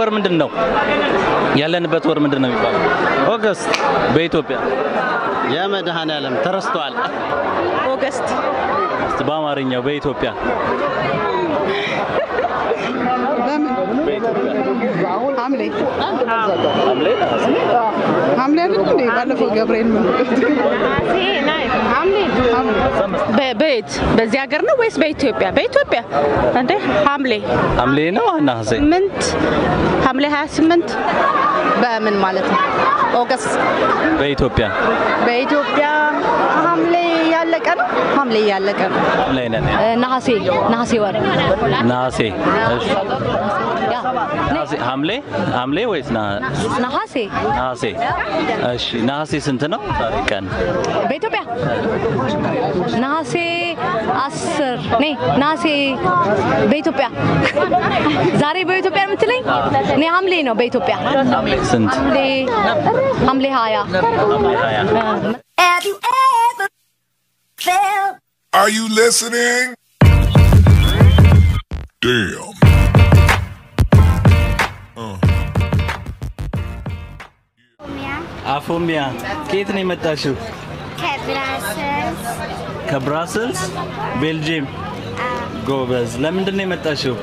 ወር ምንድን ነው? ያለንበት ወር ምንድን ነው የሚባለው? ኦገስት በኢትዮጵያ የመድኃኔዓለም ተረስቷል። ኦገስት እስቲ በአማርኛው በኢትዮጵያ ሐምሌ ሐምሌ አይደል እንዴ? ባለፈው ገብርኤል ምን በ- በየት በዚህ ሀገር ነው ወይስ በኢትዮጵያ? በኢትዮጵያ እንዴ ሐምሌ ሐምሌ ነው ነሐሴ? ስምንት ሐምሌ 28 በምን ማለት ነው? ኦገስት በኢትዮጵያ በኢትዮጵያ ሐምሌ ያለቀ ነው። ሐምሌ ያለቀ ነው። ላይ ነን። ነሐሴ ነሐሴ ወር ነሐሴ እሺ። ነሐሴ ሐምሌ ሐምሌ ወይስ ነሐ- ነሐሴ ነሐሴ? እሺ ነሐሴ ስንት ነው ዛሬ ቀን? በኢትዮጵያ ነሐሴ አስር ኔ ነሐሴ በኢትዮጵያ ዛሬ በኢትዮጵያ የምትለኝ እኔ ሐምሌ ነው በኢትዮጵያ ሐምሌ ስንት? ሐምሌ ሐምሌ ሀያ ሐምሌ ሀያ Have you ever felt Are you listening? Damn. አፎሚያ ከየት ነው የመጣሽው? ከብራሰልስ ከብራስልስ ቤልጅየም። ጎበዝ። ለምንድን ነው የመጣሽው?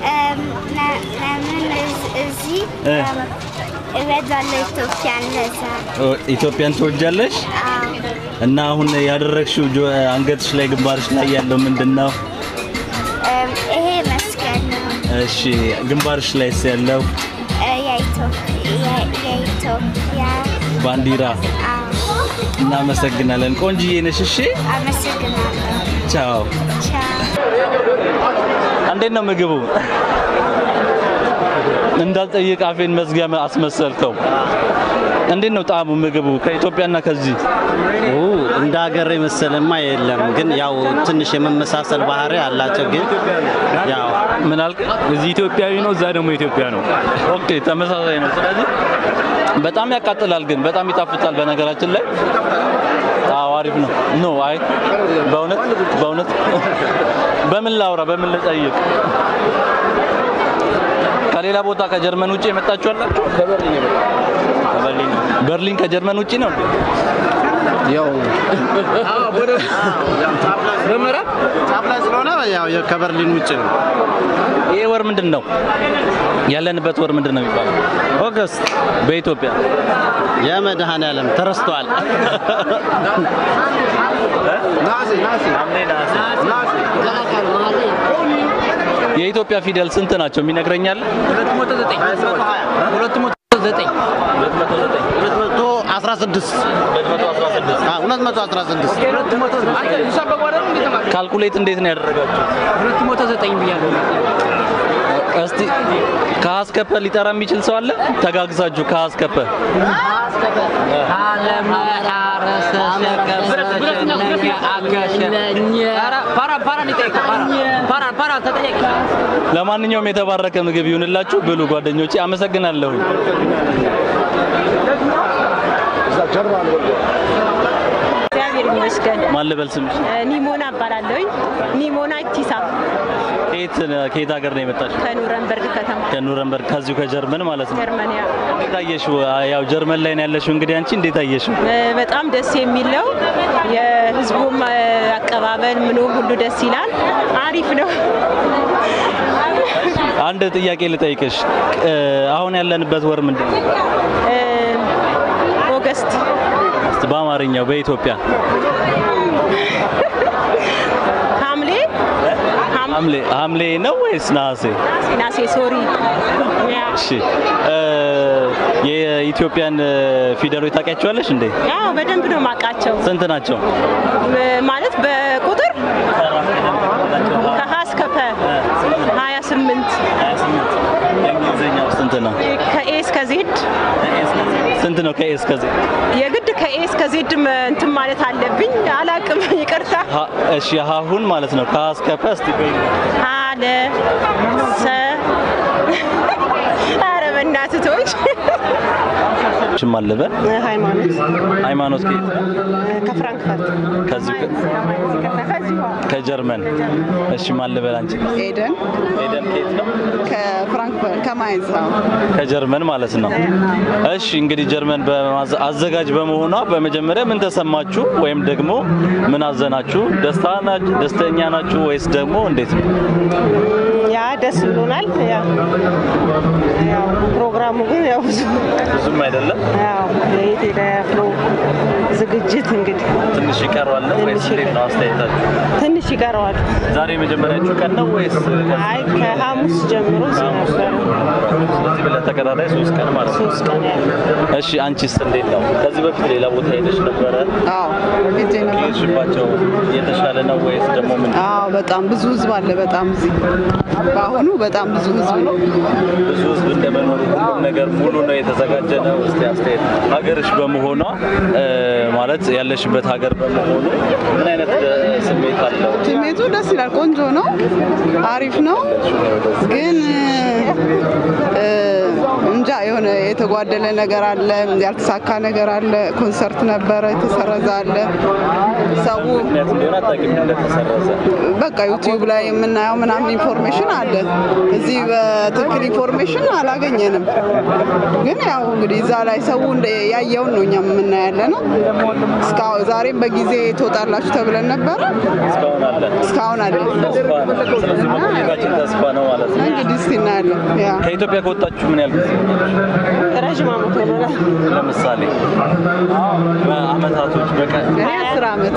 ለምን እዝ- እዚህ እ። እም፣ እወዳለሁ ኢትዮጵያን ለዛ ኦ፣ ኢትዮጵያን ትወጃለሽ? አዎ። እና አሁን ያደረግሽው ጆ- አንገትሽ ላይ ግንባርሽ ላይ ያለው ምንድን ነው? እም፣ ይሄ መስቀል ነው እሺ ግንባርሽ ላይ ያለው እ፣ የኢትዮ- የ- የኢትዮጵያ ባንዲራ። አዎ። እናመሰግናለን። ቆንጅዬ ነሽ። እሺ አመሰግናለሁ ቻው። ቻው እንዴት ነው ምግቡ? እንዳልጠይቅ አፌን መዝጊያ አስመሰልከው። እንዴት ነው ጣዕሙ ምግቡ ከኢትዮጵያና ከዚህ? ኦ እንደ ሀገር የመሰለማ የለም፣ ግን ያው ትንሽ የመመሳሰል ባህሪ አላቸው። ግን ያው ምን አልክ? እዚህ ኢትዮጵያዊ ነው፣ እዛ ደግሞ ኢትዮጵያ ነው። ኦኬ ተመሳሳይ ነው። ስለዚህ በጣም ያቃጥላል፣ ግን በጣም ይጣፍጣል። በነገራችን ላይ አዎ አሪፍ ነው። ኖ አይ በእውነት በእውነት በምን ላውራ በምን ልጠይቅ? ከሌላ ቦታ ከጀርመን ውጭ የመጣችሁ አላችሁ? ከበርሊን በርሊን ከጀርመን ውጭ ነው እንዴ? ያው ጫፍ ላይ ስለሆነ ያው ከበርሊን ውጭ ነው። ይሄ ወር ምንድን ነው? ያለንበት ወር ምንድን ነው የሚባለው? ኦገስት በኢትዮጵያ የመድኃኔዓለም ተረስቷል። የኢትዮጵያ ፊደል ስንት ናቸው? የሚነግረኛል? 216 አዎ 216 ካልኩሌት እንዴት ነው ያደረጋችሁ? እስቲ ከሀስከፐ ሊጠራ የሚችል ሰው አለ? ተጋግዛችሁ ከሀስከፐ ለማንኛውም የተባረከ ምግብ ይሁንላችሁ። ብሉ ጓደኞቼ፣ አመሰግናለሁ። እግዚአብሔር ይመስገን። ማን ልበል ስምሽ? ኒሞና እባላለሁኝ። ኒሞና ኢቲሳ ከየት ከየት ሀገር ነው የመጣሽው? ከኑረንበርግ ከተማ ከኑረንበርግ ከዚሁ ከጀርመን ማለት ነው። ጀርመንያ። እንዴት አየሽው? ያው ጀርመን ላይ ነው ያለሽው። እንግዲህ አንቺ እንዴት አየሽው? እ፣ በጣም ደስ የሚል ነው። የህዝቡም እ፣ አቀባበል ምኑ ሁሉ ደስ ይላል። አሪፍ ነው። አንድ ጥያቄ ልጠይቅሽ። እ፣ አሁን ያለንበት ወር ምንድን ነው? እ፣ ኦገስት እስቲ በአማርኛው በኢትዮጵያ ሐምሌ ሐም- ሐምሌ ሐምሌ ነው ወይስ ነሐሴ? ናሴ ሶሪ ያ እሺ እ፣ የኢትዮጵያን እ፣ ፊደሎች ታውቂያቸዋለሽ እንዴ? ያው በደንብ ነው ማውቃቸው ስንት ናቸው? እ፣ ማለት በቁጥር ከሀ እስከ ፐ 28 የእንግሊዝኛው ስንት ነው? ከኤ እስከ ዜድ ስንት ነው ከኤ እስከ ዜድ? የግድ ከኤ እስከ ዜድ ም- እንትን ማለት አለብኝ። አላቅም፣ ይቅርታ። ሀ- እሺ ሀሁን ማለት ነው ከሀ እስከ ፐ እስቲ በይ። አለ ሰ ኧረ እናትቶች ሽም አለበ ሃይማኖት ሃይማኖት ከየት ከፍራንክፈርት ከዚሁ ከጀርመን እሺ ማለበል አንቺ ኤደን ኤደን ከየት ነው ከፍራንክፈርት ከማይንስ ነው። ከጀርመን ማለት ነው። እሺ እንግዲህ ጀርመን በማዘ- አዘጋጅ በመሆኗ በመጀመሪያ ምን ተሰማችሁ? ወይም ደግሞ ምን አዘናችሁ? ደስታ ናችሁ? ደስተኛ ናችሁ ወይስ ደግሞ እንዴት ነው? ያ ደስ ብሎናል። ያው ያው ፕሮግራሙ ግን ያው ብዙ ብዙም አይደለም፣ ያው የቴሌፍሎ ዝግጅት እንግዲህ ትንሽ ይቀረዋል ነው ወይስ ትንሽ እንዴት ነው አስተያየታችሁ? ትንሽ ይቀረዋል። ዛሬ የመጀመሪያችሁ ቀን ነው ወይስ አይ ከሐሙስ ጀምሮ ነበረ ስለዚህ ለተከታታይ ሶስት ቀን ማለት ነው? ሶስት ቀን ያለ እሺ አንቺስ እንዴት ነው? ከዚህ በፊት ሌላ ቦታ ሄደሽ ነበረ? አዎ ሄጄ ነበር። ከሄድሽባቸው የተሻለ ነው ወይስ ደግሞ ምን? አዎ በጣም ብዙ ህዝብ አለ። በጣም እዚህ በአሁኑ በጣም ብዙ ህዝብ ነው። ብዙ ህዝብ እንደመኖሩ ሁሉም ነገር ሙሉ ነው የተዘጋጀ ነው። እስቲ አስተያየት ሀገርሽ በመሆኗ እ፣ ማለት ያለሽበት ሀገር በመሆኑ ምን አይነት እ፣ ስሜት አለው? ስሜቱ ደስ ይላል። ቆንጆ ነው። አሪፍ ነው። ግን እ፣ እንጃ የሆነ የተጓደለ ነገር አለ፣ ያልተሳካ ነገር አለ። ኮንሰርት ነበረ የተሰረዘ አለ። ሰው ምክንያት እንደሆነ አታውቂም እንደተሰረዘ በቃ ዩቲዩብ ላይ የምናየው ምናምን ኢንፎርሜሽን አለ። እዚህ በትክክል ኢንፎርሜሽን አላገኘንም። ግን ያው እንግዲህ እዛ ላይ ሰው እንደ ያየውን ነው እኛም የምናያለ ነው። እስካሁን ዛሬም በጊዜ ትወጣላችሁ ተብለን ነበረ። እስካሁን አለ እስካሁን አለ። ተስፋ ነው። ስለዚህ መቆየታችን ተስፋ ነው ማለት ነው። እንግዲህ እስቲ እናያለን። ያ ከኢትዮጵያ ከወጣችሁ ምን ያህል ጊዜ? ረዥም ዓመት ሆኖናል። ለምሳሌ በአመታቶች በቀን እኔ አስር ዓመት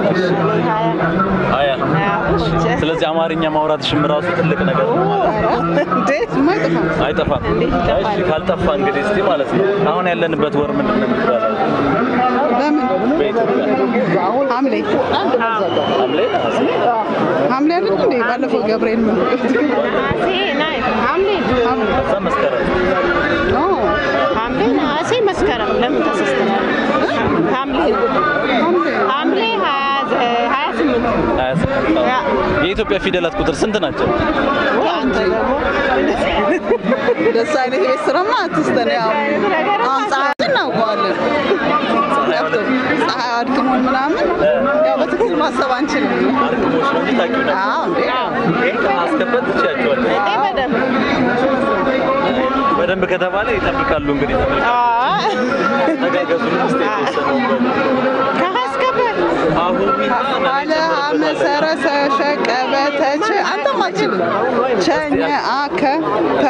ሀያ ስለዚህ አማርኛ ማውራትሽም ራሱ ትልቅ ነገር ነው ማለት ነው። እንዴት የማይጠፋ አይጠፋም። እሺ ካልጠፋ እንግዲህ እስቲ ማለት ነው አሁን ያለንበት ወር ምንድን ነው የሚባለው? ለምን በኢትዮጵያ ሐምሌ ሐምሌ ነሐሴ? ሐምሌ አይደል እንዴ? ባለፈው ገብርኤል ምን ነሐሴ ናይ ሐምሌ ከዛ መስከረም ኖ ሐምሌ ነሐሴ መስከረም ለምን ተሳስተናል? ሐምሌ ሐምሌ ሀያ ዘ- ሀያ ስምንት ሀያ ስምንት ነው። የኢትዮጵያ ፊደላት ቁጥር ስንት ናቸው? አንተ ደግሞ ደስ አይነት የቤት ስራማ አትስተን። ያው አሁን ፀሐይ እናውቀዋለን። ፀሐይ አድክሞን ምናምን ያው በትክክል ማሰብ አንችልም። አርክሞች ነው እንጂ ታውቂው ነበር። አዎ እንዴ ይሄን ከማስከፈት ትችያቸዋለሽ። እንዴ በደንብ በደንብ ከተባለ ይጠብቃሉ እንግዲህ ተጋገዙ ውስጥ የተወሰነው ከማስከበር አሁን አለ መሰረሰ ሸቀበተች አንተም አትችልም። ቸኘ አከ ተ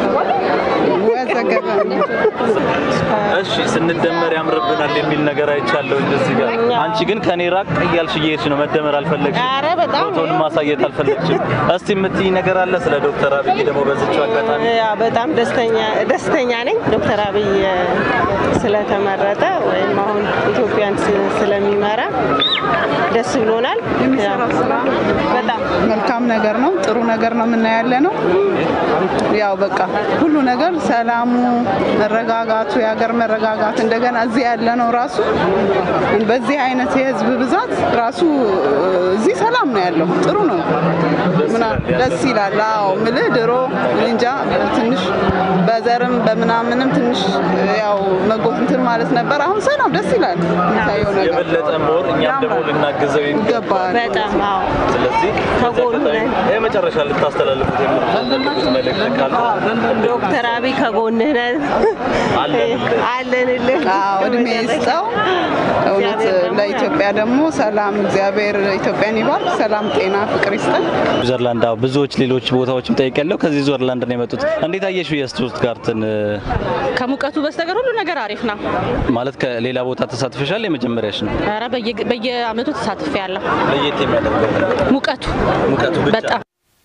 ወዘገበ እሺ ስንደመር ያምርብናል የሚል ነገር አይቻለሁ እዚህ ጋር። አንቺ ግን ከኔ ራቅ እያልሽ እየሄድሽ ነው። መደመር አልፈለግሽም። ኧረ በጣም ፎቶውን ማሳየት አልፈለግሽም። እስቲ የምትይ ነገር አለ ስለ ዶክተር አብይ ደግሞ በዚችው አጋጣሚ ያ በጣም ደስተኛ ደስተኛ ነኝ ዶክተር አብይ እ፣ ስለተመረጠ ወይም አሁን ኢትዮጵያን ስ- ስለሚመራ ደስ ብሎናል። የሚሰራው ስራ በጣም መልካም ነገር ነው። ጥሩ ነገር ነው የምናያለ ነው። ያው በቃ ሁሉ ነገር ሰላሙ፣ መረጋጋቱ፣ የሀገር መረጋጋት እንደገና እዚህ ያለ ነው ራሱ በዚህ አይነት የህዝብ ብዛት ራሱ እዚህ ሰላም ነው ያለው። ጥሩ ነው። ምና- ደስ ይላል። አዎ ምልህ ድሮ እንጃ ትንሽ በዘርም በምናምንም ትንሽ ያው መጎት እንትን ማለት ነበር። አሁን ሰላም ደስ ይላል። የሚታየው ነገር የበለጠ ሞር እኛም ደግሞ ልናግዘው ይገባል። ይገባል። በጣም አዎ ስለዚህ ከጎኑ በዚህ ነን። አጋጣሚ የመጨረሻ ልታስተላልፉት የምትፈልጉት መልእክት ካለ ዶክተር አብይ ከጎንህ ነን አለንልህ። አለንልህ። አዎ እድሜ ይስጠው። እውነት ለኢትዮጵያ ደግሞ ሰላም እግዚአብሔር ኢትዮጵያን ይባርክ። ሰላም፣ ጤና፣ ፍቅር ይስጠን። ስዊዘርላንድ አዎ፣ ብዙዎች ሌሎች ቦታዎችም ጠይቄያለሁ። ከዚህ ስዊዘርላንድ ነው የመጡት። እንዴት አየሽው የስቱትጋርትን እ፣ ከሙቀቱ በስተቀር ሁሉ ነገር አሪፍ ነው። ማለት ከሌላ ቦታ ተሳትፈሻል? የመጀመሪያሽ ነው? ኧረ በየ- በየአመቱ ተሳትፌ ያለሁ ለየት የሚያደርገው ሙቀቱ ሙቀቱ ብቻ በጣም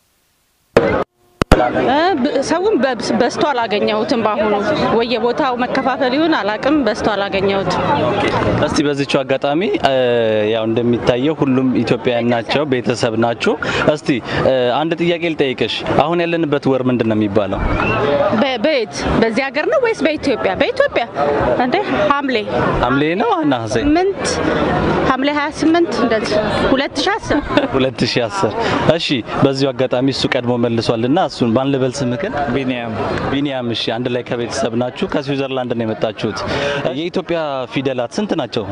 እ፣ ብ- ሰውን በ- በዝቶ አላገኘሁትም። በአሁኑ ወየቦታው መከፋፈል ይሁን አላቅም፣ በዝቶ አላገኘሁትም። እስቲ በዚችው አጋጣሚ እ፣ ያው እንደሚታየው ሁሉም ኢትዮጵያውያን ናቸው፣ ቤተሰብ ናችሁ። እስቲ እ፣ አንድ ጥያቄ ልጠይቅሽ። አሁን ያለንበት ወር ምንድን ነው የሚባለው? በ- በየት በዚህ ሀገር ነው ወይስ በኢትዮጵያ? በኢትዮጵያ እንዴ ሐምሌ ሐምሌ ነው ነሐሴ? ስምንት ሐምሌ 28 እንደዚህ 2010 2010 እሺ። በዚሁ አጋጣሚ እሱ ቀድሞ መልሷልና እሱን እሱን ማን ልበል ስምህን? ቢኒያም ቢኒያም። እሺ አንድ ላይ ከቤተሰብ ናችሁ። ከስዊዘርላንድ ነው የመጣችሁት። የኢትዮጵያ ፊደላት ስንት ናቸው?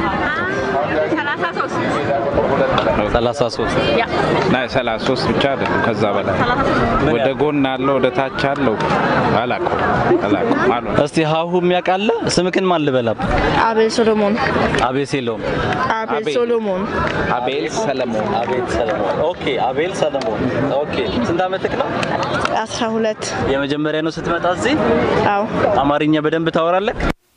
33 ናይ ሰላሳ ሶስት ብቻ አይደለም ከዛ በላይ ወደ ጎን አለው ወደ ታች አለው አላውቀውም አላውቀውም አሉ እስቲ ሀሁ የሚያውቃለ ስምክን ማን ልበላብ? አቤል ሶሎሞን አቤሴሎም አቤል ሶሎሞን አቤል ሰለሞን አቤል ሰለሞን። ኦኬ አቤል ሰለሞን። ኦኬ ስንት አመትክ ነው? አስራ ሁለት የመጀመሪያ ነው ስትመጣ እዚህ? አዎ አማርኛ በደንብ ታወራለህ?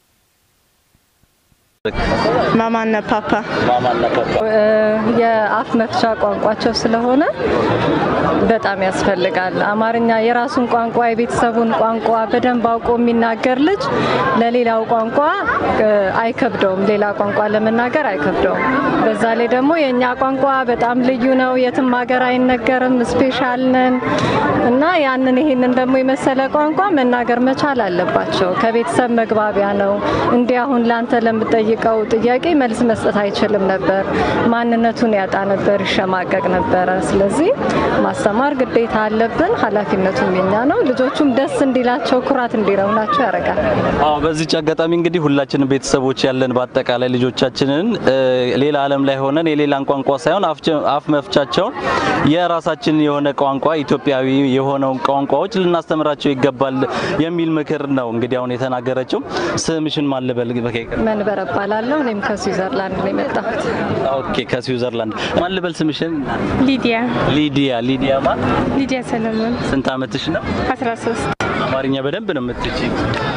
ማማና ፓፓ ማማና ፓፓ የአፍ መፍቻ ቋንቋቸው ስለሆነ በጣም ያስፈልጋል። አማርኛ የራሱን ቋንቋ የቤተሰቡን ቋንቋ በደንብ አውቆ የሚናገር ልጅ ለሌላው ቋንቋ እ፣ አይከብደውም። ሌላ ቋንቋ ለመናገር አይከብደውም። በዛ ላይ ደግሞ የእኛ ቋንቋ በጣም ልዩ ነው። የትም ሀገር አይነገርም። ስፔሻል ነን እና ያንን ይሄንን ደግሞ የመሰለ ቋንቋ መናገር መቻል አለባቸው። ከቤተሰብ መግባቢያ ነው። እንዲህ አሁን ለአንተ ለምጠይቀው ጥያቄ መልስ መስጠት አይችልም ነበር። ማንነቱን ያጣ ነበር፣ ይሸማቀቅ ነበረ። ስለዚህ ማስተማር ግዴታ አለብን። ኃላፊነቱም የኛ ነው። ልጆቹም ደስ እንዲላቸው ኩራት እንዲረውናቸው ያደርጋል። አዎ በዚች አጋጣሚ እንግዲህ ሁላችንም ቤተሰቦች ያለን በአጠቃላይ ልጆቻችንን እ፣ ሌላ ዓለም ላይ ሆነን የሌላን ቋንቋ ሳይሆን አፍቸ- አፍ መፍቻቸውን የራሳችን የሆነ ቋንቋ ኢትዮጵያዊ የሆነውን ቋንቋዎች ልናስተምራቸው ይገባል የሚል ምክር ነው እንግዲህ አሁን የተናገረችው። ስምሽን ማን ልበል? በከይቅር መንበር እባላለሁ። እኔም ከስዊዘርላንድ ነው የመጣሁት። ኦኬ ከስዊዘርላንድ ማን ልበል ስምሽን? ሊዲያ ሊዲያ ሊዲያ ማ ሊዲያ ሰለሞን ስንት አመትሽ ነው? 13 አማርኛ በደንብ ነው የምትችይ?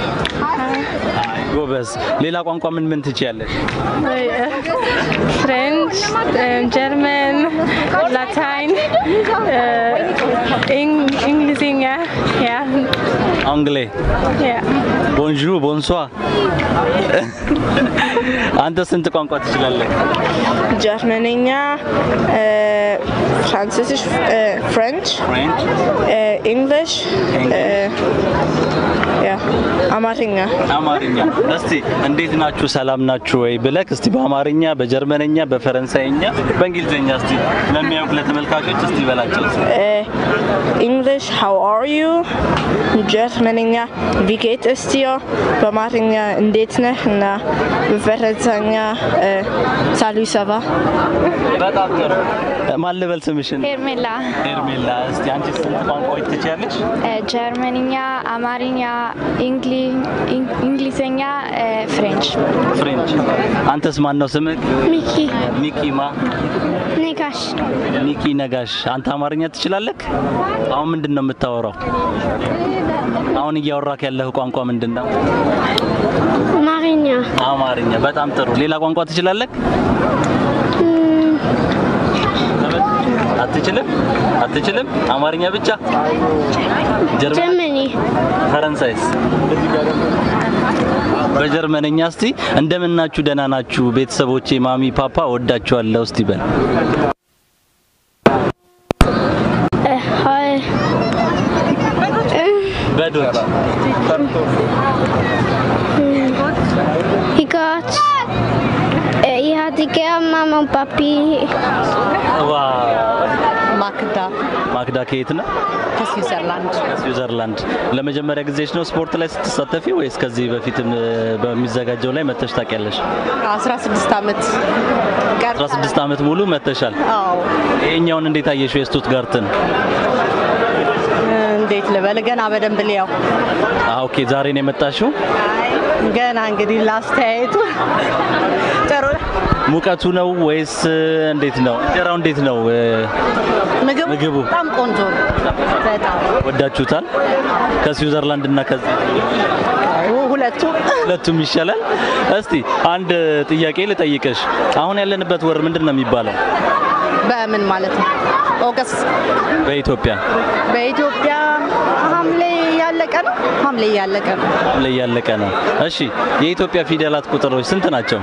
ጎበዝ። ሌላ ቋንቋ ምን ምን ትችያለሽ? ፍሬንች፣ ጀርመን፣ ላታይን፣ እንግሊዝኛ ያ አንግሌ ያ ቦንዡር ቦንሷ። አንተ ስንት ቋንቋ ትችላለህ? ጀርመንኛ፣ ፍራንስሽ፣ ፍሬንች፣ ፍሬንች፣ እንግሊሽ፣ ያ አማርኛ አማርኛ። እስቲ እንዴት ናችሁ ሰላም ናችሁ ወይ ብለህ እስቲ በአማርኛ፣ በጀርመንኛ፣ በፈረንሳይኛ፣ በእንግሊዝኛ እስቲ ለሚያውቅ ለተመልካቾች እስቲ በላቸው። እንግሊሽ ሃው አር ዩ፣ ጀርመንኛ ቪ ጌት es dir፣ በአማርኛ እንዴት ነህ እና በፈረንሳይኛ ሳሉ ሰባ በጣም ጥሩ። ማን ልበል ስምሽን? ሄርሜላ ሄርሜላ። እስቲ አንቺ ስንት ቋንቋዎች ትችያለሽ? ጀርመንኛ፣ አማርኛ፣ እንግሊዝኛ፣ ፍሬንች። ፍሬንች። አንተስ ማን ነው ስምህ? ሚኪ ሚኪ ማ? ኔጋሽ ሚኪ ነጋሽ። አንተ አማርኛ ትችላለህ? አሁን ምንድን ነው የምታወራው? አሁን እያወራክ ያለህ ቋንቋ ምንድን ነው? አማርኛ አማርኛ። በጣም ጥሩ። ሌላ ቋንቋ ትችላለህ? አትችልም? አትችልም? አማርኛ ብቻ? ጀርመኒ ፈረንሳይስ? በጀርመንኛ እስቲ እንደምናችሁ ደህና ናችሁ ቤተሰቦቼ፣ ማሚ ፓፓ ወዳችኋለሁ እስቲ በል። ሀይ በዶች Wie Gott. Äh, ich hatte gern Mama und Papi. ማክዳ ማክዳ ከየት ነው? ከስዊዘርላንድ ስዊዘርላንድ። ለመጀመሪያ ጊዜሽ ነው ስፖርት ላይ ስትሳተፊ ወይስ ከዚህ በፊትም እ፣ በሚዘጋጀው ላይ መተሽ ታውቂያለሽ? 16 ዓመት 16 ዓመት ሙሉ መተሻል። አዎ ይሄኛውን እንዴት አየሽው የስቱትጋርትን? እንዴት ልበል ገና በደንብ ሊያው አዎ ኦኬ፣ ዛሬ ነው የመጣሽው? ገና እንግዲህ ላስተያየቱ ጥሩ ሙቀቱ ነው ወይስ እ፣ እንዴት ነው? እንጀራው እንዴት ነው? እ፣ ምግቡ ምግቡ በጣም ቆንጆ ነው። በጣም ወዳችሁታል? ከስዊዘርላንድ እና ከዚህ ሁለቱ ሁለቱም ይሻላል። እስቲ አንድ ጥያቄ ልጠይቅሽ። አሁን ያለንበት ወር ምንድን ነው የሚባለው በምን ማለት ነው? ኦገስት በኢትዮጵያ? በኢትዮጵያ ሐምሌ ያለቀ ነው። ሐምሌ ያለቀ ነው። ላይ ያለቀ ነው። እሺ የኢትዮጵያ ፊደላት ቁጥሮች ስንት ናቸው?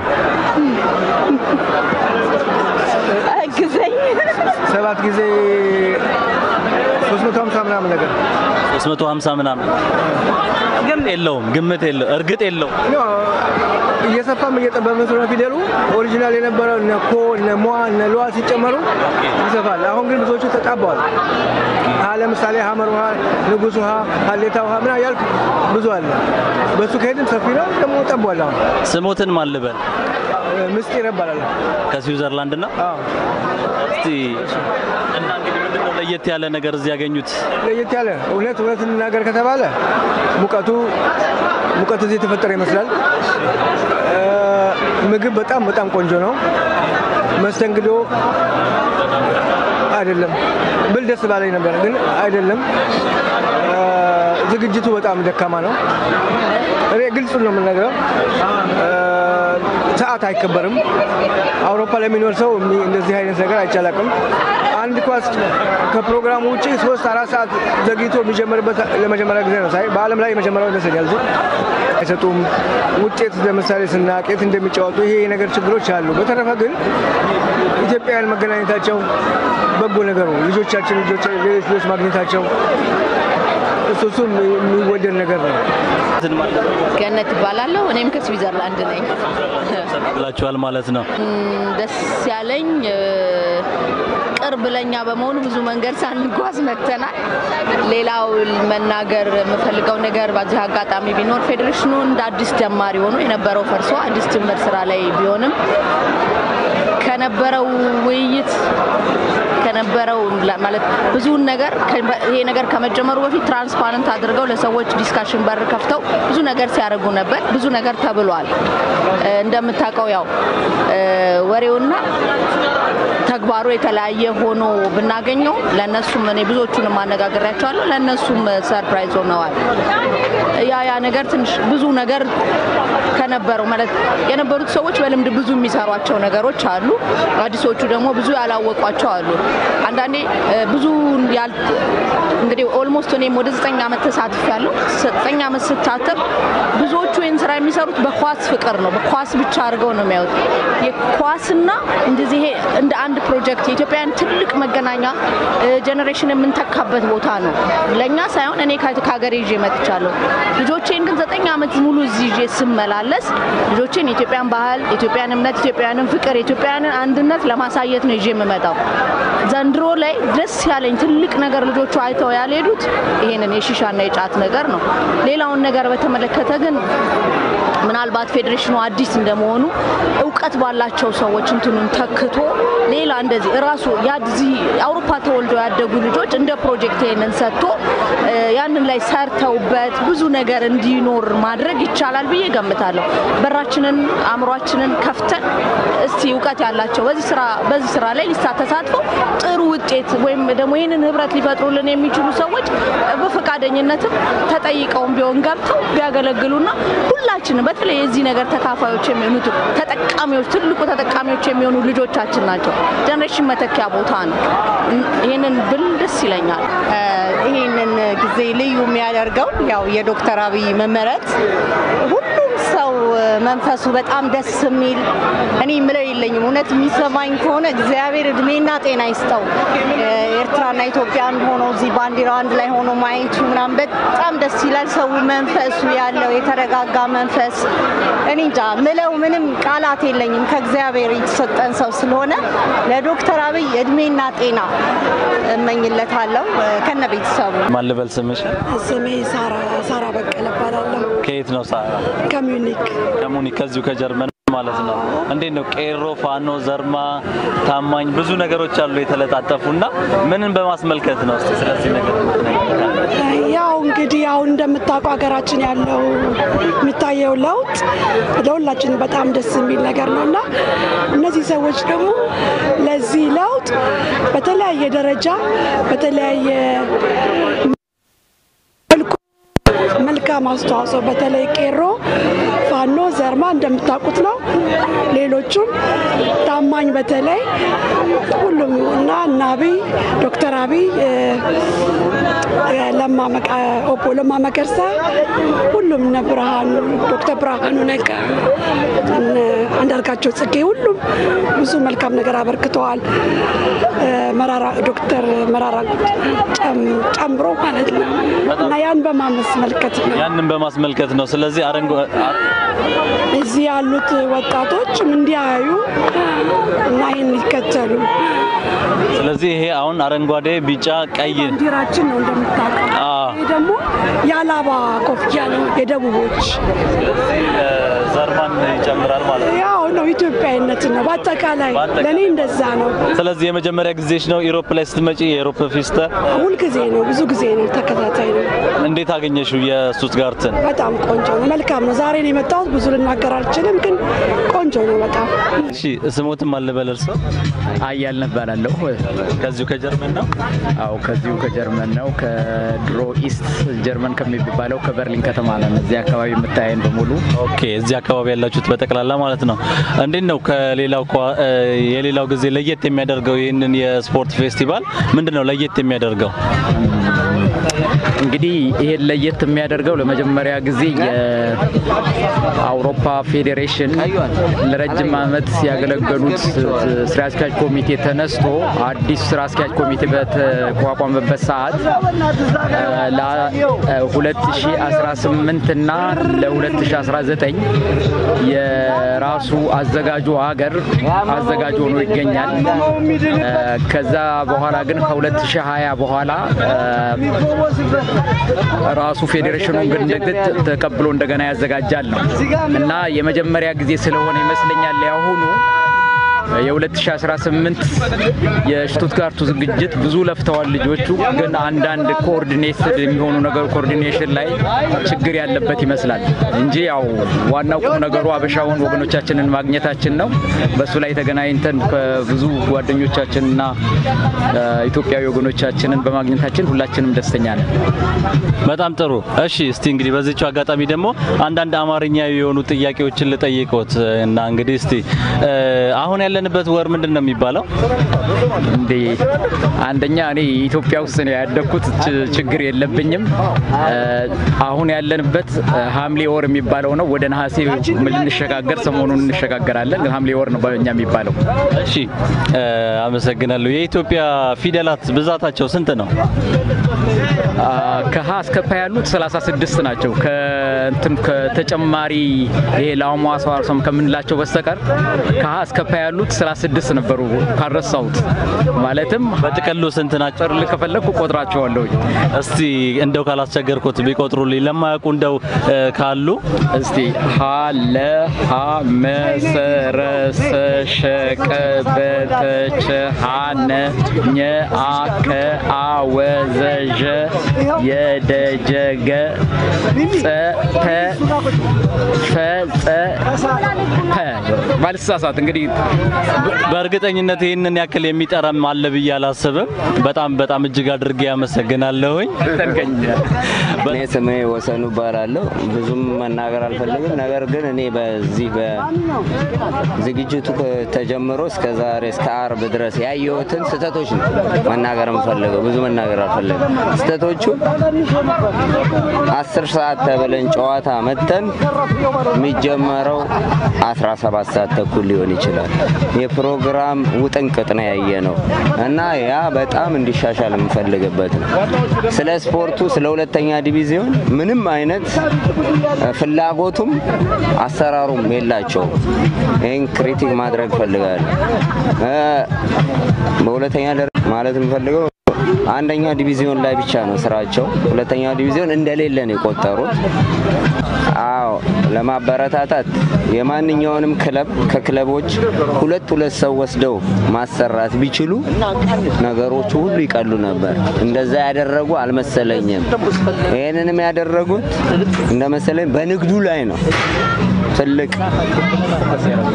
ግዘኝ ሰባት ጊዜ 350 ምናምን ነገር 350 ምናምን ግን የለውም፣ ግምት የለው፣ እርግጥ የለው። እየሰፋም እየጠበበ ስለሆነ ፊደሉ ኦሪጂናል የነበረው እነ ኮ እነ ሟ እነ ሏ ሲጨመሩ ይሰፋል። አሁን ግን ብዙዎቹ ተጣበዋል። ሀ ለምሳሌ ሀመር ውሃ፣ ንጉስ ውሃ፣ ሀሌታ ውሃ ምና ያልክ ብዙ አለ። በሱ ከሄድን ሰፊ ነው ደግሞ ጠቧል። አሁን ስሞትን ማን ልበል? ምስጢር ይባላል። ከስዊዘርላንድ ነው። እስቲ እና እንግዲህ ምንድነው ለየት ያለ ነገር እዚህ ያገኙት? ለየት ያለ እውነት እውነት እንናገር ከተባለ ሙቀቱ ሙቀቱ እዚህ የተፈጠረ ይመስላል። እ፣ ምግብ በጣም በጣም ቆንጆ ነው። መስተንግዶ አይደለም ብል ደስ ባለኝ ነበር፣ ግን አይደለም። እ፣ ዝግጅቱ በጣም ደካማ ነው። እኔ ግልጹ ነው የምነግረው። እ፣ ሰዓት አይከበርም። አውሮፓ ለሚኖር ሰው የሚ- እንደዚህ አይነት ነገር አይቻላቅም። አንድ ኳስ ከፕሮግራሙ ውጭ ሶስት አራት ሰዓት ዘግይቶ የሚጀምርበት ለመጀመሪያ ጊዜ ነው ሳይ በዓለም ላይ የመጀመሪያው ይመስለኛል። እዚህ አይሰጡም ውጤት ለምሳሌ ስናቅ የት እንደሚጫወቱ ይሄ ነገር ችግሮች አሉ። በተረፈ ግን ኢትዮጵያውያን መገናኘታቸው በጎ ነገሩ ልጆቻችን ልጆች ሌሎች ልጆች ማግኘታቸው እሱ እሱ የሚወደድ ነገር ነው። ገነት እባላለሁ። እኔም ከስዊዘርላንድ ነኝ። ብላችኋል ማለት ነው። እም፣ ደስ ያለኝ እ፣ ቅርብ ለኛ በመሆኑ ብዙ መንገድ ሳንጓዝ መጥተናል። ሌላው መናገር የምፈልገው ነገር በዚህ አጋጣሚ ቢኖር ፌዴሬሽኑ እንደ አዲስ ጀማሪ ሆኖ የነበረው ፈርሶ አዲስ ጅምር ስራ ላይ ቢሆንም ከነበረው ውይይት ከነበረው ላ- ማለት ብዙውን ነገር ከ- ይሄ ነገር ከመጀመሩ በፊት ትራንስፓረንት አድርገው ለሰዎች ዲስካሽን በር ከፍተው ብዙ ነገር ሲያደርጉ ነበር። ብዙ ነገር ተብሏል። እ፣ እንደምታውቀው ያው እ፣ ወሬውና ተግባሩ የተለያየ ሆኖ ብናገኘው ለእነሱም እኔ ብዙዎቹንም አነጋግሬያቸዋለሁ። ለእነሱም ሰርፕራይዝ ሆነዋል። ያ ያ ነገር ትንሽ ብዙ ነገር ከነበረው ማለት የነበሩት ሰዎች በልምድ ብዙ የሚሰሯቸው ነገሮች አሉ። አዲሶቹ ደግሞ ብዙ ያላወቋቸው አሉ። አንዳንዴ እ፣ ብዙ ያል እንግዲህ ኦልሞስት እኔም ወደ ዘጠኝ ዓመት ተሳትፍ ያለው ዘጠኝ ዓመት ስታተፍ ብዙዎቹ ይህን ስራ የሚሰሩት በኳስ ፍቅር ነው። በኳስ ብቻ አድርገው ነው የሚያዩት። የኳስና እንደዚህ ይሄ እንደ አንድ ፕሮጀክት የኢትዮጵያን ትልቅ መገናኛ ጀኔሬሽን የምንተካበት ቦታ ነው። ለእኛ ሳይሆን እኔ ከ- ከሀገሬ ይዤ መጥቻለሁ። ልጆቼን ግን ዘጠኝ ዓመት ሙሉ እዚህ ይዤ ስመላለስ ልጆቼን የኢትዮጵያን ባህል፣ የኢትዮጵያን እምነት፣ የኢትዮጵያንን ፍቅር፣ የኢትዮጵያንን አንድነት ለማሳየት ነው ይዤ የምመጣው። ዘንድሮ ላይ ደስ ያለኝ ትልቅ ነገር ልጆቹ አይተው ያልሄዱት ይሄንን የሺሻና የጫት ነገር ነው። ሌላውን ነገር በተመለከተ ግን ምናልባት ፌዴሬሽኑ አዲስ እንደመሆኑ እውቀት ባላቸው ሰዎች እንትኑን ተክቶ ሌላ እንደዚህ እራሱ ያዚህ አውሮፓ ተወልደው ያደጉ ልጆች እንደ ፕሮጀክት ይሄንን ሰጥቶ እ፣ ያንን ላይ ሰርተውበት ብዙ ነገር እንዲኖር ማድረግ ይቻላል ብዬ ገምታለሁ። በራችንን አእምሯችንን ከፍተን እስቲ እውቀት ያላቸው በዚህ ስራ በዚህ ስራ ላይ ሊሳ ተሳትፈው ጥሩ ውጤት ወይም ደግሞ ይህንን ህብረት ሊፈጥሩልን የሚችሉ ሰዎች በፈቃደኝነትም ተጠይቀውም ቢሆን ገብተው ቢያገለግሉና ሁላችንም በተለይ የዚህ ነገር ተካፋዮች የሚሆኑት ተጠቃሚዎች ትልቁ ተጠቃሚዎች የሚሆኑ ልጆቻችን ናቸው። ጀኔሬሽን መተኪያ ቦታ ነው። ይህንን ብል ደስ ይለኛል። ይህንን ጊዜ ልዩ የሚያደርገው ያው የዶክተር አብይ መመረጥ ሁሉም ሰው መንፈሱ በጣም ደስ የሚል እኔ የምለው የለኝም። እውነት የሚሰማኝ ከሆነ እግዚአብሔር እድሜና ጤና ይስጠው። ኤርትራና ኢትዮጵያ አንድ ሆኖ እዚህ ባንዲራው አንድ ላይ ሆኖ ማየቱ ምናምን በጣም ደስ ይላል። ሰው መንፈሱ ያለው የተረጋጋ መንፈስ እኔ እንጃ ምለው ምንም ቃላት የለኝም። ከእግዚአብሔር የተሰጠን ሰው ስለሆነ ለዶክተር አብይ እድሜና ጤና እመኝለታለሁ ከነ ቤተሰቡ። ማን ልበል ስምሽ? ስሜ ሳራ ሳራ በቀለ እባላለሁ። ከየት ነው ሳራ? ከሚዩኒክ ከሙኒክ ከዚሁ ከጀርመን ማለት ነው። እንዴት ነው ቄሮ፣ ፋኖ፣ ዘርማ፣ ታማኝ ብዙ ነገሮች አሉ የተለጣጠፉና ምንን በማስመልከት ነው? እስቲ ስለዚህ ነገር ያው እንግዲህ አሁን እንደምታውቀው ሀገራችን ያለው የሚታየው ለውጥ ለሁላችን በጣም ደስ የሚል ነገር ነው እና እነዚህ ሰዎች ደግሞ ለዚህ ለውጥ በተለያየ ደረጃ በተለያየ መልኩ መልካም አስተዋጽኦ በተለይ ቄሮ፣ ፋኖ፣ ዘርማ እንደምታውቁት ነው። ሌሎቹም ታማኝ በተለይ ሁሉም እና እና አብይ ዶክተር አብይ እ፣ ለማ መቃ- ኦቦ ለማ መገርሳ ሁሉም እነ ብርሃኑ ዶክተር ብርሃኑ ነጋ እነ አንዳርጋቸው ጽጌ፣ ሁሉም ብዙ መልካም ነገር አበርክተዋል። መራራ ዶክተር መራራ ጨምሮ ማለት ነው እና ያን በማመስመልከት ነው ያንን በማስመልከት ነው። ስለዚህ አረንጓ እዚህ ያሉት ወጣቶችም እንዲያዩ እና ይህን ይከተሉ። ስለዚህ ይሄ አሁን አረንጓዴ፣ ቢጫ፣ ቀይ ባንዲራችን ነው እንደምታውቀው። ይሄ ደግሞ የአላባ ኮፍያ ነው የደቡቦች ዘርማን ይጨምራል ማለት ነው። ያው ነው ኢትዮጵያዊነት ነው በአጠቃላይ ለእኔ እንደዛ ነው። ስለዚህ የመጀመሪያ ጊዜሽ ነው ኢሮፕ ላይ ስትመጪ የኢሮፕ ፊስተ? ሁል ጊዜ ነው፣ ብዙ ጊዜ ነው፣ ተከታታይ ነው። እንዴት አገኘሽው የስቱትጋርትን? በጣም ቆንጆ ነው፣ መልካም ነው። ዛሬ ነው የመጣሁት፣ ብዙ ልናገር አልችልም፣ ግን ቆንጆ ነው በጣም። እሺ ስሞትም አልበል እርሶ? አያል እባላለሁ። ከዚሁ ከጀርመን ነው? አዎ ከዚሁ ከጀርመን ነው። ከድሮ ኢስት ጀርመን ከሚባለው ከበርሊን ከተማ ነን። እዚህ አካባቢ የምታየን በሙሉ ኦኬ፣ እዚህ አካባቢ ያላችሁት በጠቅላላ ማለት ነው። እንዴት ነው ከሌላው የሌላው ጊዜ ለየት የሚያደርገው ይህንን የስፖርት ፌስቲቫል ምንድን ነው ለየት የሚያደርገው? እንግዲህ ይሄን ለየት የሚያደርገው ለመጀመሪያ ጊዜ የአውሮፓ ፌዴሬሽን ለረጅም ዓመት ያገለገሉት ስራ አስኪያጅ ኮሚቴ ተነስቶ አዲስ ስራ አስኪያጅ ኮሚቴ በተቋቋመበት ሰዓት ለ2018 እና ለ2019 የራሱ አዘጋጁ ሀገር አዘጋጅ ሆኖ ይገኛል። ከዛ በኋላ ግን ከ2020 በኋላ ራሱ ፌዴሬሽኑን ግን ተቀብሎ እንደገና ያዘጋጃል ነው እና የመጀመሪያ ጊዜ ስለሆነ ይመስለኛል ያሁኑ የ2018 የሽቱትጋርቱ ዝግጅት ብዙ ለፍተዋል ልጆቹ። ግን አንዳንድ ኮኦርዲኔትድ የሚሆኑ ነገር ኮኦርዲኔሽን ላይ ችግር ያለበት ይመስላል እንጂ ያው ዋናው ቁም ነገሩ አበሻውን ወገኖቻችንን ማግኘታችን ነው። በእሱ ላይ ተገናኝተን ከብዙ ጓደኞቻችንና ኢትዮጵያዊ ወገኖቻችንን በማግኘታችን ሁላችንም ደስተኛ ነን። በጣም ጥሩ። እሺ፣ እስቲ እንግዲህ በዚችው አጋጣሚ ደግሞ አንዳንድ አማርኛ የሆኑ ጥያቄዎችን ልጠይቆት እና እንግዲህ እስቲ አሁን ያለንበት ወር ምንድን ነው የሚባለው? እንዴ አንደኛ እኔ ኢትዮጵያ ውስጥ ነው ያደግኩት፣ ችግር የለብኝም። አሁን ያለንበት ሐምሌ ወር የሚባለው ነው። ወደ ነሐሴ ልንሸጋገር ሰሞኑን እንሸጋገራለን። ግን ሐምሌ ወር ነው በእኛ የሚባለው። እሺ አመሰግናለሁ። የኢትዮጵያ ፊደላት ብዛታቸው ስንት ነው? ከሀ እስከ ፐ ያሉት 36 ናቸው። ከእንትን ከተጨማሪ ይሄ ለአሟሷም ከምንላቸው በስተቀር ከሀ እስከ ፐ ያሉት 36 ነበሩ ካልረሳሁት። ማለትም በጥቅሉ ስንት ናቸው? ከፈለግኩ ቆጥራቸዋለሁ። እስቲ እንደው ካላስቸገርኩት ቢቆጥሩልኝ ለማያውቁ እንደው ካሉ እስቲ ሀ ለ ሀ መ ሰ ረ ሰ ሸ ቀ በ ተ ቸ ሀ ነ ኘ አ ከ አ ወ ዘ ዠ የ ደ ጀ ገ ጸ ተ ፈ ጸ ፐ ባልሳሳት እንግዲህ በእርግጠኝነት ይህንን ያክል የሚጠራም አለ ብዬ አላስብም። በጣም በጣም እጅግ አድርጌ ያመሰግናለሁኝ። እኔ ስሜ ወሰኑ እባላለሁ። ብዙም መናገር አልፈልግም። ነገር ግን እኔ በዚህ በዝግጅቱ ተጀምሮ እስከ ዛሬ እስከ አርብ ድረስ ያየሁትን ስህተቶች ነው መናገር የምፈልገው። ብዙ መናገር አልፈልግም። ስህተቶቹ አስር ሰዓት ተብለን ጨዋታ መተን የሚጀመረው 17 ሰዓት ተኩል ሊሆን ይችላል። የፕሮግራም ውጥንቅጥ ነው ያየ ነው እና ያ በጣም እንዲሻሻል የምፈልግበት ነው። ስለ ስፖርቱ ስለ ሁለተኛ ዲቪዚዮን ምንም አይነት ፍላጎቱም አሰራሩም የላቸውም። ይህን ክሪቲክ ማድረግ ፈልጋለሁ። በሁለተኛ ደረጃ ማለት የምፈልገው አንደኛ ዲቪዚዮን ላይ ብቻ ነው ስራቸው። ሁለተኛ ዲቪዚዮን እንደሌለ ነው የቆጠሩት። አዎ ለማበረታታት የማንኛውንም ክለብ ከክለቦች ሁለት ሁለት ሰው ወስደው ማሰራት ቢችሉ ነገሮቹ ሁሉ ይቀሉ ነበር። እንደዛ ያደረጉ አልመሰለኝም። ይህንንም ያደረጉት እንደመሰለኝ በንግዱ ላይ ነው ትልቅ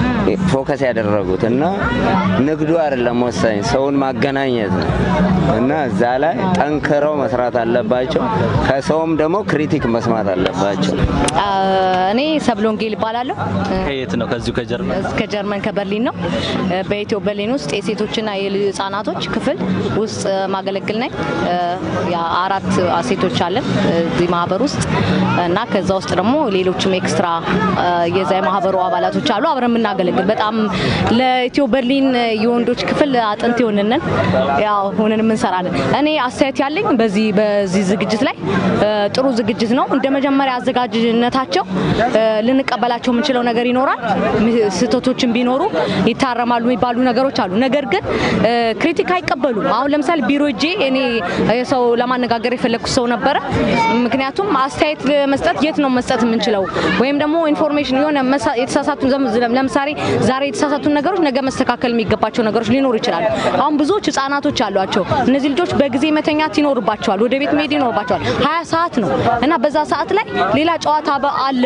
ፎከስ ያደረጉት እና ንግዱ አይደለም ወሳኝ፣ ሰውን ማገናኘት ነው እና እዛ ላይ ጠንክረው መስራት አለባቸው። ከሰውም ደግሞ ክሪቲክ መስማት አለባቸው። እኔ ሰብለ ወንጌል ይባላለሁ። ከየት ነው? ከዚሁ ከጀርመን ከጀርመን ከበርሊን ነው። በኢትዮ በርሊን ውስጥ የሴቶችና የህፃናቶች ክፍል ውስጥ ማገለግል ነኝ። አራት ሴቶች አለን እዚህ ማህበር ውስጥ እና ከዛ ውስጥ ደግሞ ሌሎችም ኤክስትራ የዛ የማህበሩ አባላቶች አሉ አብረን የምናገለግል በጣም ለኢትዮ በርሊን የወንዶች ክፍል አጥንት የሆንንን ያው ሆነን የምንሰራለን። እኔ አስተያየት ያለኝ በዚህ በዚህ ዝግጅት ላይ ጥሩ ዝግጅት ነው። እንደ መጀመሪያ አዘጋጅነታቸው ልንቀበላቸው የምንችለው ነገር ይኖራል። ስህተቶችን ቢኖሩ ይታረማሉ የሚባሉ ነገሮች አሉ። ነገር ግን ክሪቲክ አይቀበሉም። አሁን ለምሳሌ ቢሮ እጄ እኔ ሰው ለማነጋገር የፈለግኩት ሰው ነበረ። ምክንያቱም አስተያየት መስጠት የት ነው መስጠት የምንችለው ወይም ደግሞ ኢንፎርሜሽን የሆነ የተሳሳቱ ለምሳሌ ዛሬ የተሳሳቱ ነገሮች ነገ መስተካከል የሚገባቸው ነገሮች ሊኖሩ ይችላሉ። አሁን ብዙዎች ህጻናቶች አሏቸው። እነዚህ ልጆች በጊዜ መተኛት ይኖርባቸዋል፣ ወደ ቤት መሄድ ይኖርባቸዋል። ሀያ ሰዓት ነው እና በዛ ሰዓት ላይ ሌላ ጨዋታ አለ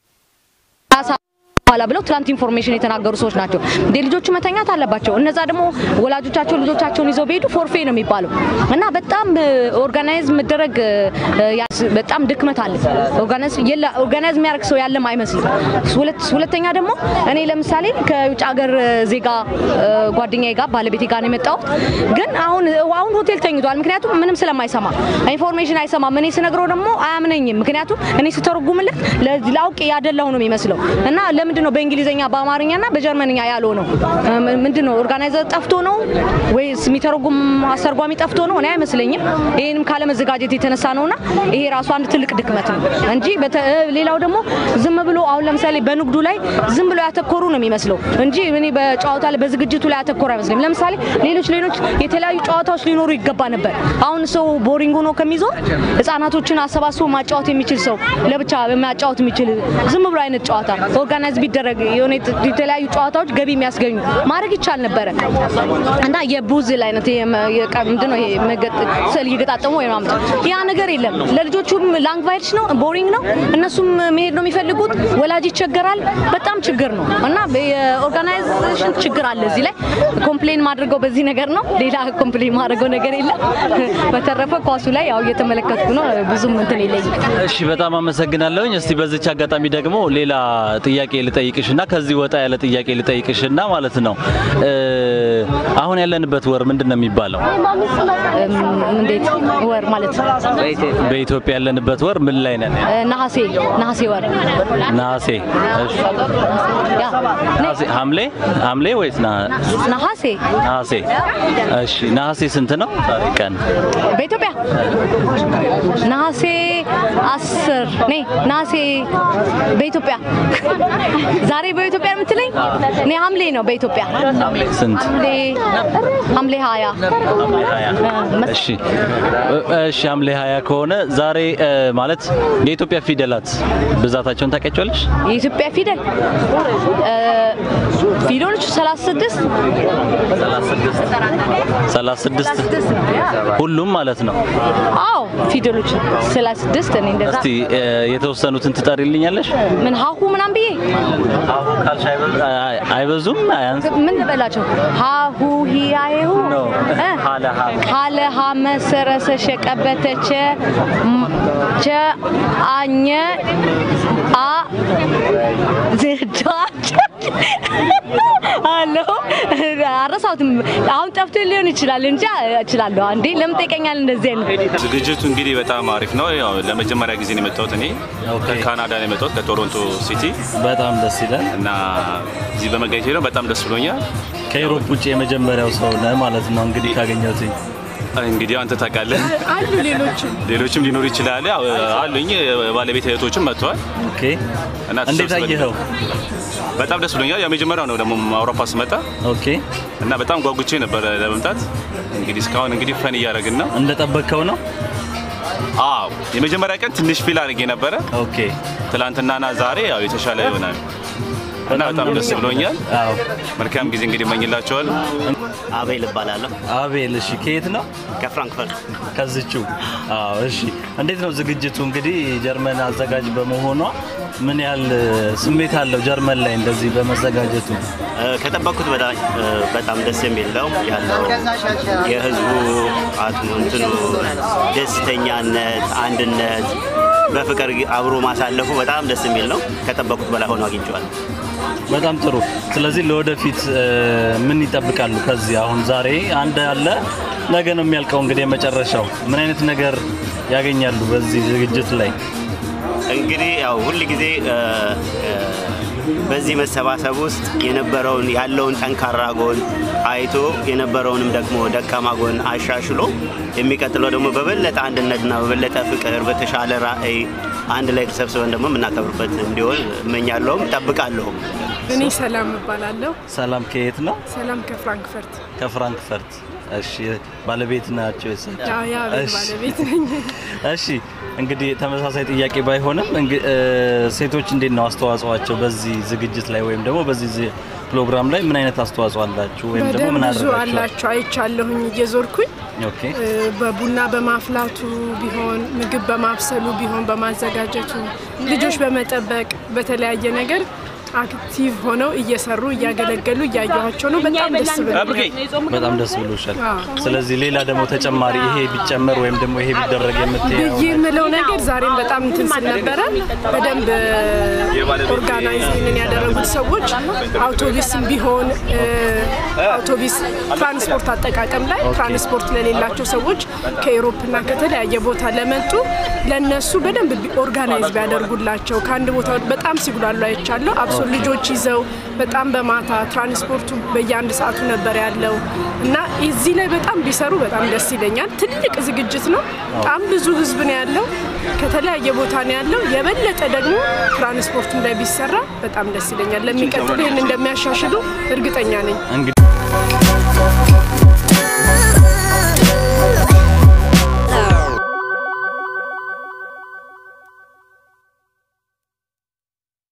በኋላ ብለው ትላንት ኢንፎርሜሽን የተናገሩ ሰዎች ናቸው። እንደ ልጆቹ መተኛት አለባቸው። እነዛ ደግሞ ወላጆቻቸው ልጆቻቸውን ይዘው ቢሄዱ ፎርፌ ነው የሚባለው እና በጣም ኦርጋናይዝ መደረግ በጣም ድክመት አለ። ኦርጋናይዝ የሚያደርግ ሰው ያለም አይመስልም። ሁለተኛ ደግሞ እኔ ለምሳሌ ከውጭ ሀገር ዜጋ ጓደኛዬ ጋር ባለቤቴ ጋር ነው የመጣሁት። ግን አሁን አሁን ሆቴል ተኝቷል። ምክንያቱም ምንም ስለማይሰማ ኢንፎርሜሽን አይሰማም። እኔ ስነግረው ደግሞ አያምነኝም። ምክንያቱም እኔ ስተረጉምለት ላውቅ ያደላሁ ነው የሚመስለው እና ለምንድን ነው በእንግሊዝኛ በአማርኛና በጀርመንኛ ያለው ነው? ምንድን ነው ኦርጋናይዘር ጠፍቶ ነው ወይስ የሚተረጉም አስተርጓሚ ጠፍቶ ነው? እኔ አይመስለኝም። ይህንም ካለመዘጋጀት የተነሳ ነውና ይሄ ራሱ አንድ ትልቅ ድክመት ነው እንጂ ሌላው ደግሞ ዝም ብሎ አሁን ለምሳሌ በንግዱ ላይ ዝም ብሎ ያተኮሩ ነው የሚመስለው እንጂ እኔ በጨዋታ ላይ በዝግጅቱ ላይ ያተኮሩ አይመስለኝም። ለምሳሌ ሌሎች ሌሎች የተለያዩ ጨዋታዎች ሊኖሩ ይገባ ነበር። አሁን ሰው ቦሪንግ ሆኖ ከሚዞር ህጻናቶችን አሰባስቦ ማጫወት የሚችል ሰው ለብቻ ማጫወት የሚችል ዝም ብሎ አይነት ጨዋታ ኦርጋናይዝ ቢደረግ የሆነ የተለያዩ ጨዋታዎች ገቢ የሚያስገኙ ማድረግ ይቻል ነበረ እና የቡዝል አይነት ምንድን ነው ስዕል እየገጣጠሙ ወይ ማምጣት ያ ነገር የለም። ለልጆቹም ላንግቫይልስ ነው፣ ቦሪንግ ነው። እነሱም መሄድ ነው የሚፈልጉት። ወላጅ ይቸገራል። በጣም ችግር ነው እና የኦርጋናይዜሽን ችግር አለ እዚህ ላይ ኮምፕሌን ማድረገው በዚህ ነገር ነው። ሌላ ኮምፕሌን ማድረገው ነገር የለም። በተረፈ ኳሱ ላይ ያው እየተመለከትኩ ነው። ብዙም እንትን የለኝም። እሺ፣ በጣም አመሰግናለሁኝ። እስቲ በዚች አጋጣሚ ደግሞ ሌላ ጥያቄ ልጠይቅሽና ከዚህ ወጣ ያለ ጥያቄ ልጠይቅሽና ማለት ነው አሁን ያለንበት ወር ምንድን ነው የሚባለው? እንዴት ወር ማለት በኢትዮጵያ ያለንበት ወር ምን ላይ ነን? ነሐሴ ነሐሴ ወር ነሐሴ። እሺ ነሐሴ ሐምሌ ሐምሌ ወይስ ነሐሴ? ነሐሴ። እሺ ነሐሴ ስንት ነው ዛሬ ቀን በኢትዮጵያ? ነሐሴ አስር ኔ ነሐሴ በኢትዮጵያ ዛሬ በኢትዮጵያ የምትለኝ እኔ ሐምሌ ነው በኢትዮጵያ ስንት? ሐምሌ ሀያ እሺ እሺ ሐምሌ ሀያ ከሆነ ዛሬ ማለት የኢትዮጵያ ፊደላት ብዛታቸውን ታውቂያቸዋለሽ? የኢትዮጵያ ፊደል ፊደሎች 36 36 ሁሉም ማለት ነው። አዎ ፊደሎች 36 እኔ እንደዛ እስቲ የተወሰኑትን ትጠሪልኛለሽ? ምን ሀሁ ምናምን ብዬ ሀሁ ካልሽ አይበዙም? አያንስ ምን ልበላቸው? ሀሁ ሂያሁ ሀለ ሀ መሰረሰ ሸቀበተቸ ቸ አኘ አ ዝዳቸ አሎ አረሳሁትም። አሁን ጠፍቶ ሊሆን ይችላል እንጂ እችላለሁ። አንዴ ለምን ጠይቀኛል? እንደዚህ አይነት ዝግጅቱ እንግዲህ በጣም አሪፍ ነው። ያው ለመጀመሪያ ጊዜ ነው የመጣሁት እኔ ከካናዳ ነው የመጣሁት ከቶሮንቶ ሲቲ። በጣም ደስ ይላል እና እዚህ በመገኘቴ ነው በጣም ደስ ብሎኛል። ከኢሮፕ ውጭ የመጀመሪያው ሰው ነህ ማለት ነው እንግዲህ ካገኘሁት እንግዲህ አንተ ታውቃለህ፣ አሉ ሌሎችም ሌሎችም ሊኖሩ ይችላል። ያው አሉኝ ባለቤት እህቶችም መጥተዋል። ኦኬ እና እንዴት አየኸው? በጣም ደስ ብሎኛል። የመጀመሪያው ነው ደግሞ አውሮፓ ስመጣ። ኦኬ እና በጣም ጓጉቼ ነበረ ለመምጣት። እንግዲህ እስካሁን እንግዲህ ፈን እያደረግን ነው። እንደጠበቅከው ነው? አዎ የመጀመሪያ ቀን ትንሽ ፊል አድርጌ ነበረ። ኦኬ ትላንትናና ዛሬ ያው የተሻለ ይሆናል እና በጣም ደስ ብሎኛል። አዎ መልካም ጊዜ እንግዲህ እመኝላቸዋለሁ። አቤል እባላለሁ። አቤል፣ እሺ ከየት ነው? ከፍራንክፈርት ከዝቹ። አዎ፣ እሺ። እንዴት ነው ዝግጅቱ? እንግዲህ ጀርመን አዘጋጅ በመሆኗ ምን ያህል ስሜት አለው ጀርመን ላይ እንደዚህ በመዘጋጀቱ? ከጠበቅኩት በላይ በጣም ደስ የሚል ነው ያለው የህዝቡ አትሞ እንትኑ ደስተኛነት፣ አንድነት፣ በፍቅር አብሮ ማሳለፉ በጣም ደስ የሚል ነው። ከጠበቅኩት በላይ ሆኖ አግኝቼዋለሁ። በጣም ጥሩ። ስለዚህ ለወደፊት ምን ይጠብቃሉ? ከዚህ አሁን ዛሬ አንድ አለ፣ ነገ ነው የሚያልቀው። እንግዲህ የመጨረሻው ምን አይነት ነገር ያገኛሉ በዚህ ዝግጅት ላይ? እንግዲህ ያው ሁል ጊዜ በዚህ መሰባሰብ ውስጥ የነበረውን ያለውን ጠንካራ ጎን አይቶ የነበረውንም ደግሞ ደካማ ጎን አሻሽሎ የሚቀጥለው ደግሞ በበለጠ አንድነትና በበለጠ ፍቅር በተሻለ ራዕይ አንድ ላይ ተሰብስበን ደግሞ የምናከብርበት እንዲሆን እመኛለሁም እጠብቃለሁም። እኔ ሰላም እባላለሁ። ሰላም ከየት ነው? ሰላም ከፍራንክፈርት። ከፍራንክፈርት። እሺ፣ ባለቤት ናቸው የሳቸው? አዎ፣ የአቤል ባለቤት ነኝ። እሺ እንግዲህ ተመሳሳይ ጥያቄ ባይሆንም ሴቶች እንዴት ነው አስተዋጽኦአቸው በዚህ ዝግጅት ላይ ወይም ደግሞ በዚህ ፕሮግራም ላይ ምን አይነት አስተዋጽኦ አላችሁ ወይም ደግሞ ምን ብዙ አደረጋችሁ? አላቸው አይቻለሁኝ እየዞርኩኝ ኦኬ በቡና በማፍላቱ ቢሆን ምግብ በማብሰሉ ቢሆን በማዘጋጀቱ ልጆች በመጠበቅ በተለያየ ነገር አክቲቭ ሆነው እየሰሩ እያገለገሉ እያየኋቸው ነው። በጣም ደስ ብሎኛል። በጣም ደስ ብሎሻል። አዎ። ስለዚህ ሌላ ደግሞ ተጨማሪ ይሄ ቢጨመር ወይም ደግሞ ይሄ ቢደረግ የምትይው ብዬ የምለው ነገር ዛሬም በጣም እንትን ስል ነበረ። በደንብ ኦርጋናይዝ ይህንን ያደረጉት ሰዎች አውቶቡስም ቢሆን እ፣ አውቶቡስ ትራንስፖርት አጠቃቀም ላይ ትራንስፖርት ለሌላቸው ሰዎች ከኤሮፕና ከተለያየ ቦታ ለመጡ ለነሱ በደንብ ቢ- ኦርጋናይዝ ቢያደርጉላቸው ከአንድ ቦታ ወደ- በጣም ሲጉላሉ አይቻለሁ። አብሶ ልጆች ይዘው በጣም በማታ ትራንስፖርቱ በየአንድ ሰዓቱ ነበር ያለው እና እዚህ ላይ በጣም ቢሰሩ በጣም ደስ ይለኛል። ትልቅ ዝግጅት ነው። በጣም ብዙ ህዝብ ነው ያለው። ከተለያየ ቦታ ነው ያለው። የበለጠ ደግሞ ትራንስፖርቱም ላይ ቢሰራ በጣም ደስ ይለኛል። ለሚቀጥሉ ይህን እንደሚያሻሽሉ እርግጠኛ ነኝ። እንግዲህ